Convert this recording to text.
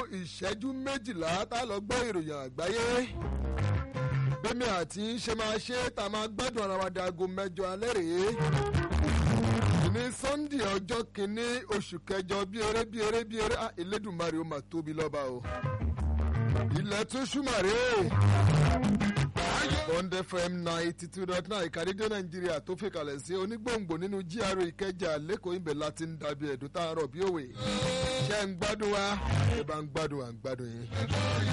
ìṣẹ́jú méjìlá tá a lọ gbọ́ ìròyìn àgbáyé bẹ́mi àti ṣe máa ṣe tá a máa gbádùn ara wa dago mẹ́jọ alẹ́ rèé ní sunday ọjọ́ kìíní oṣù kẹjọ bí eré bí eré bí eré ah, elédùnmarè ó máa tóbi lọ́ba o ilẹ̀ tún ṣùmàrè bond fm ninety two dot nine ìkàdédé nàìjíríà tó fìkàlẹ̀ sí onígbòǹgbò nínú gra ìkẹjà lẹ́kọ̀ọ́ ibẹ̀ láti ń dàbí ẹ̀dùn tá a rọ̀ bí òwe ṣé ń gbádùn wa ẹ bá ń gbádùn à ń gbádùn yín.